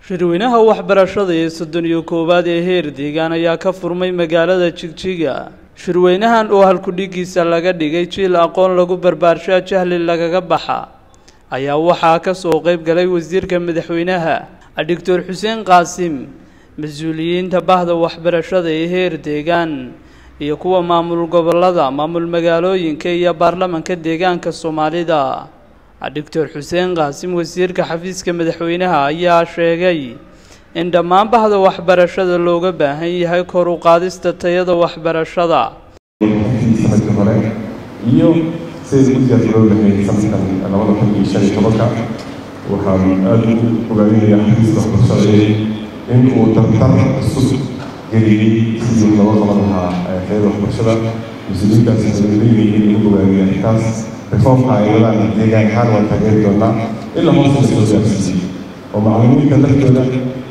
shirweynaha waxbarashada ee soddon iyo koowaad ee heer deegaan ayaa ka furmay magaalada jigjiga shirweynahan oo halkudhigiisa laga dhigay jiil aqoon lagu barbaarshaa jahli lagaga baxa ayaa waxaa ka soo qayb galay wasiirka madaxweynaha doctor xuseen qaasim mas-uuliyiinta bahda waxbarashada ee heer deegaan iyo kuwa maamul gobolada maamul magaalooyinka iyo baarlamanka deegaanka soomaalida doctor xuseen qaasim wasiirka xafiiska madaxweynaha ayaa sheegay in dhammaan bahda waxbarashada looga baahan yahay kor u qaadista tayada waxbarashada sanadkii hore iyo siday ugu diyaargaroob lahayd sanadkan labada kun iyo shan iyo tobanka waxaan aada u ogaadinayaa xafiiska waxbarashada in uu tartar cusub geliyey sidii looga qaban lahaa tayada waxbarashada mas-uuliyiintaas waxay leeyihiin in lagu ogaadiyo arrintaas reformka ay wadaan deegaan ahaan waan taageeri doonaa ilaa hoose la soo gaarsiiyey oo macallimiinta laftooda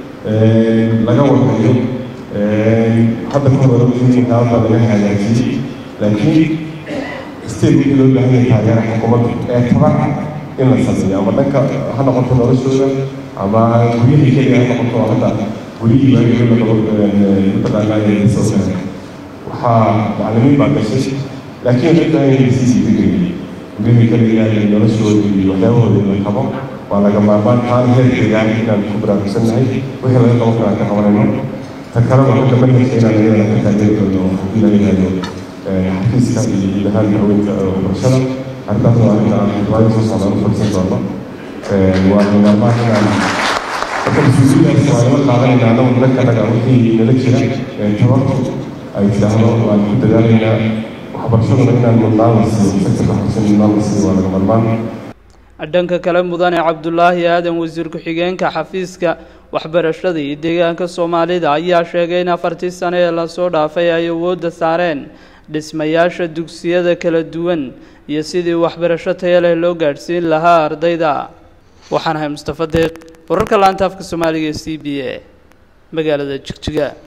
laga warhayo hadda ka hore waxyaabada laga hagaajiyey laakiin state wixii loo baahan yahay taageera xukuumadda ee taban in la sameeyo ama dhanka ha noqoto noloshooda ama guryihii keliya ha noqoto hadda guryihii waagii mataqaanaa soo kale waxaa macallimiin baa gashay laakiin waxay baahan yahay sii sii degayay guryihii keliya iyo noloshooda iyo waxyaabahooda in la qabo waa laga maarmaan taan heer deegaan inaan ku baraarugsannahay wixii laga qaban karaa ka qabanayno ta kale waxaa ka manhajka inaan iyadana ka taageeri doono haddii laga yihahdo xafiiska iyo guud ahaan haweenka waxbarashada arrintaasna waa arrinta aan xildhibaanka soo socda u fadhisan doono waa laga maarmaan inaan marka mas-uuliyidaas waa nala qaadanayna anagu dhanka naga wixii nala jira tabartu ay tidhaahdo waan ku dadaalaynaa waxbarashaduna inaan mudnaan la siiyo sektorka waxbarashada mudnaan la siiyo waa laga maarmaan dhanka kale mudane cabdulaahi aadan wasiir ku-xigeenka xafiiska waxbarashada iyo deegaanka soomaalida ayaa sheegay in afartii sano ee lasoo dhaafay ay awoodda saareen dhismayaasha dugsiyada kala duwan iyo sidii waxbarasho taya leh loo gaadhsiin lahaa ardayda waxaan ahay mustafa deeq wararka laanta afka soomaaliga e c b a magaalada jigjiga